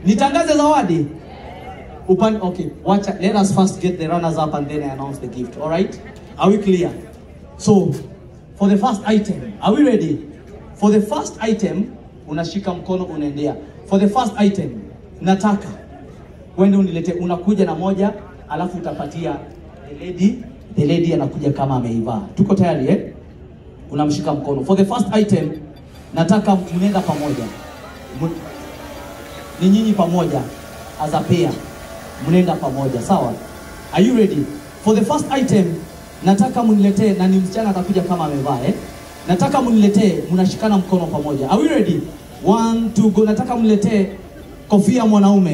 Nitangaze zawadi. Upan okay, watch let us first get the runners up and then I announce the gift. All right? Are we clear? So, for the first item, are we ready? For the first item, unashika mkono unaendea. For the first item, nataka uende unilete, unakuja na moja, alafu utapatia the lady, the lady anakuja kama ameivaa. Tuko tayari eh? Unamshika mkono. For the first item, nataka mnaenda pamoja. Mu- Ni nyinyi pamoja as a pair. Mnaenda pamoja, sawa? Are you ready? For the first item, nataka muniletee na ni msichana atakuja kama amevaa eh? Nataka muniletee, mnashikana mkono pamoja. Are we ready? One, two, go. Nataka muniletee kofia mwanaume.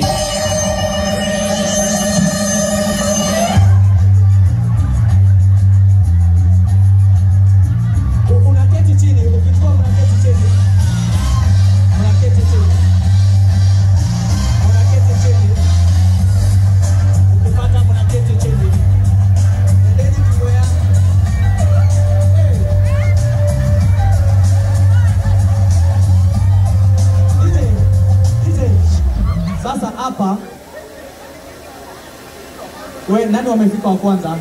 U- Unaketi chini, ukichukua unaketi chini. Unaketi chini. Unaketi chini. Ukipata unaketi chini. Endeni kigoya. DJ, DJ. Sasa hapa we nani wamefika wa kwanza?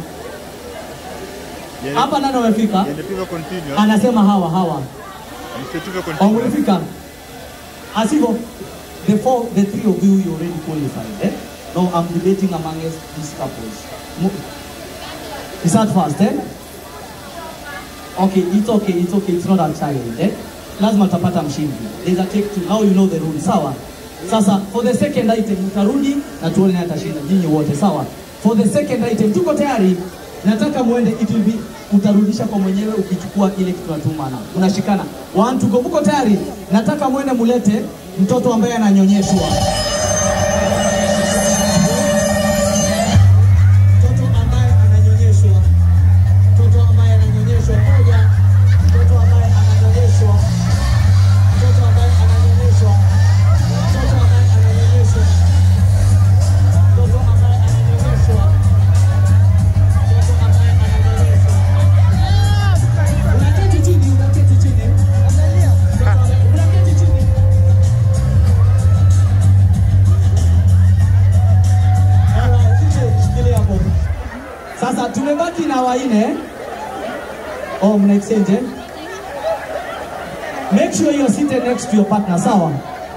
Hapa nani wamefika? Yanapigwa continue. Anasema hawa hawa. Yanapigwa continue. Wamefika. Asivyo the four the three of you you already qualified, eh? No, I'm debating amongst these couples. Mo- Is that fast, eh? Okay, it's okay, it's okay, it's not a child, eh? Lazima utapata mshindi. There's a take two. Now you know the rules, sawa? Sasa for the second item utarudi na tuone nani atashinda nyinyi wote, sawa? For the second item tuko tayari. Nataka muende it will be utarudisha kwa mwenyewe ukichukua ile kitu natumana. Unashikana. One to go. Uko tayari? Nataka muende mulete mtoto ambaye ananyonyeshwa. Mtoto ambaye ananyonyeshwa. Mtoto ambaye ananyonyeshwa moja. Mtoto ambaye ananyonyeshwa. Mtoto ambaye ananyonyeshwa. Mtoto ambaye ananyonyeshwa. Mtoto ambaye ananyonyeshwa. Mtoto ambaye ananyonyeshwa. Unaketi chini, unaketi chini. Mtoto ambaye- unaketi chini. Alright, DJ, shikilia hapo. Sasa tumebaki na waine. Oh, mna exchange eh? Make sure you're seated next to your partner, sawa?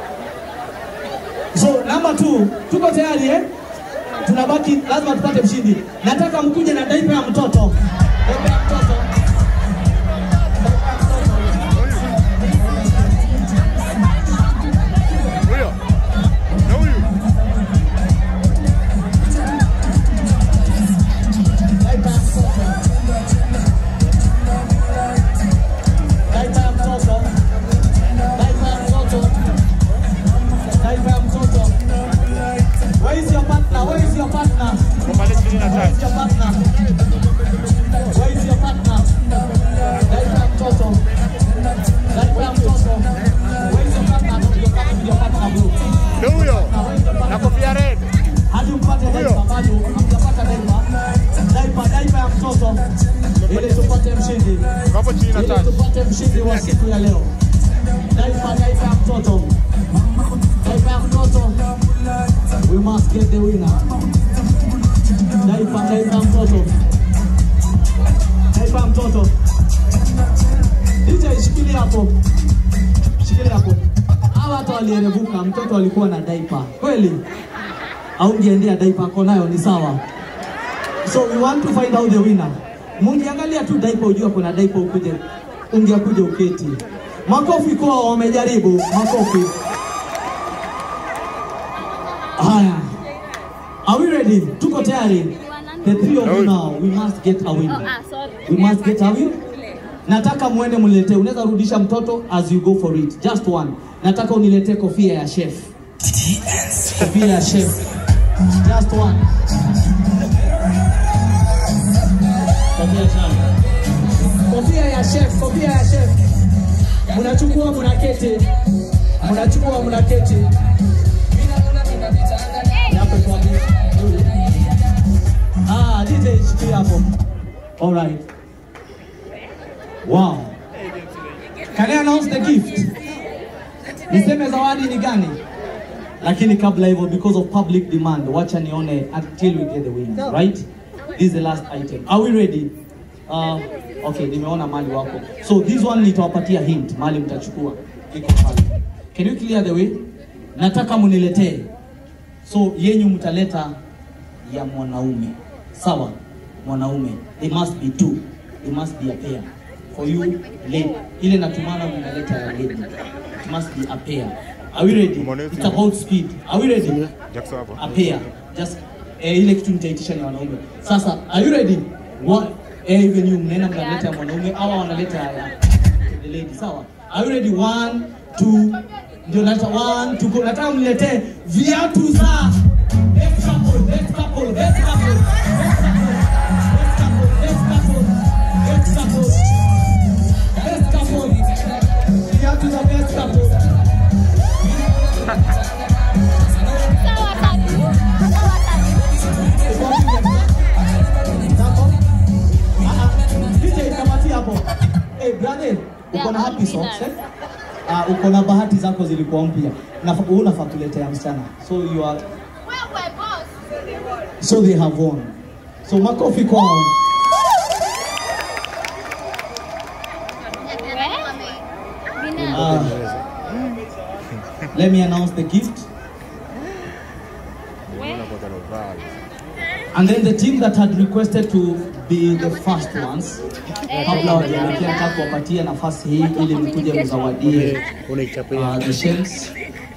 So, number two, tuko tayari eh? Tunabaki, lazima tupate mshindi. Nataka mkuje na daipa ya mtoto. Daipa ya mtoto. Huyo. Na huyu. Daipa ya mtoto. Daipa ya mtoto. Daipa ya mtoto. Daipa ya mtoto. Where is your partner? Where is your partner? Kwa pale ishirini na Where is tano. your partner? Where is your partner? Daipa ya mtoto. Daipa ya mtoto. Where is your partner? Ndio kama ndio partner bro. Na huyo. Na where is your Na partner? kofia red. Hadi mpate daipa bado hamjapata daipa. Daipa daipa ya mtoto. Ili tupate mshindi. Hapo chini na Ili tano. tupate mshindi wa siku ya leo. Daipa daipa ya mtoto. Daipa ya mtoto. We must get the winner. Daipa daipa ya mtoto. Daipa ya mtoto. DJ shikilia hapo. Shikilia hapo. Hawa watu walierevuka, mtoto alikuwa na daipa. Kweli? Au ungeendea daipa ako nayo ni sawa. So we want to find out the winner. Mungiangalia tu daipa ujua kuna daipa ukuje. Ungekuja uketi. Makofi kwa wamejaribu. Makofi. Haya. Are we ready? Tuko tayari? The three of you now, we must get a winner. Ah, sorry. We must get a winner. Nataka muende mniletee. Unaweza rudisha mtoto as you go for it. Just one. Nataka uniletee kofia ya chef. Kofia ya chef. Just one. Kofia ya chef. Kofia ya chef, kofia ya chef. Mnachukua mnaketi. Mnachukua mnaketi. Hapo kwa Ah, DJ shikilia hapo. All right. Wow. Can I announce the gift? Niseme zawadi ni gani? lakini kabla hivyo because of public demand wacha nione until we get the winners right this is the last item are we ready uh, okay nimeona mali wako so this one nitawapatia hint mali mtachukua iko pale can you clear the way nataka muniletee so yenyu mtaleta ya mwanaume sawa mwanaume it must be two it must be a pair for you lady ile natumana mnaleta ya lady it must be a pair are we ready Mwanaume. it's about speed are we ready Jackson hapo. a pair just eh, ile kitu nitaitisha ni wanaume sasa are you ready One, eh, even you mnaenda mnaleta ya mwanaume au wanaleta ya the lady sawa are you ready one two ndio nata one two go nataka mniletee viatu za next couple next couple next couple next couple next couple next couple next couple viatu za next couple Sawa tatu. Sawa tatu. DJ kamati hapo. Eh, brother, uko na happy socks eh? Ah, uko na bahati zako zilikuwa mpya. Na wewe unafaa kuletea msichana. So you are Wewe boss. so they have won. So makofi kwao. Bina. Ah, let me announce the gift. Unapata lovali. And then the team that had requested to be the first ones kabla wajaelekea nataka kuwapatia nafasi hii ili mkuje mzawadie unaichapia uh, the shells.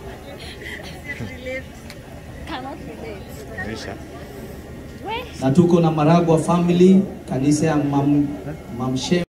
Cannot relate. Maisha. We. na tuko na Maragwa family kanisa ya mam, mamshe